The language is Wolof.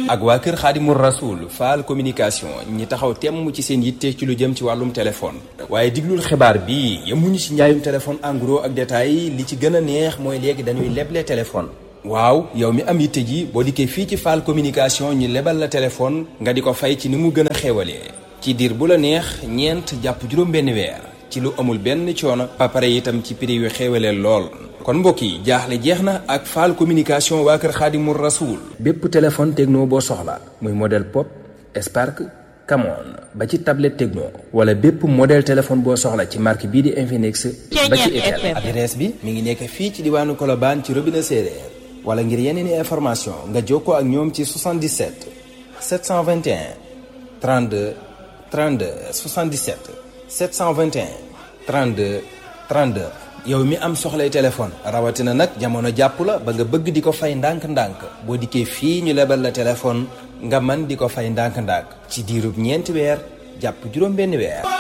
ak waa kër Xaadimu Rasuul Fall communication ñi taxaw temm ci seen yitte ci lu jëm ci wàllum téléphone waaye diglul xibaar bi yemuñu ci njaayum téléphone en gros ak détail li ci gën a neex mooy léegi dañuy leble téléphone waaw yow mi am yitte ji boo dikkee fii ci Fall communication ñu lebal la téléphone nga di ko fay ci ni mu gën a xéwalee ci diir bu la neex ñeent jàpp juróom benn weer ci lu amul benn coono ba pare itam ci prix yu xéwalee lool kon mbokk yi jaaxle jeex na ak Fall communication waa kër Xaadimu Rasuul bépp téléphone techno boo soxla muy modèle pop Spark Camon ba ci tablette techno wala bépp modèle téléphone boo soxla ci marque bii di Infinix ba ci Itel adresse bi mi ngi nekk fii ci diwaanu Colobane ci robinet séeréer wala ngir yeneen i information nga jokkoo ak ñoom ci 77 721 32 32 77 721 32 32 yow mi am soxlay téléphone rawatina nag jamono jàpp la ba nga bëgg di ko fay ndànk-ndànk boo dikkee fii ñu lebal la téléphone nga man di ko fay ndànk-ndànk ci diirub ñeenti weer jàpp juróom benn weer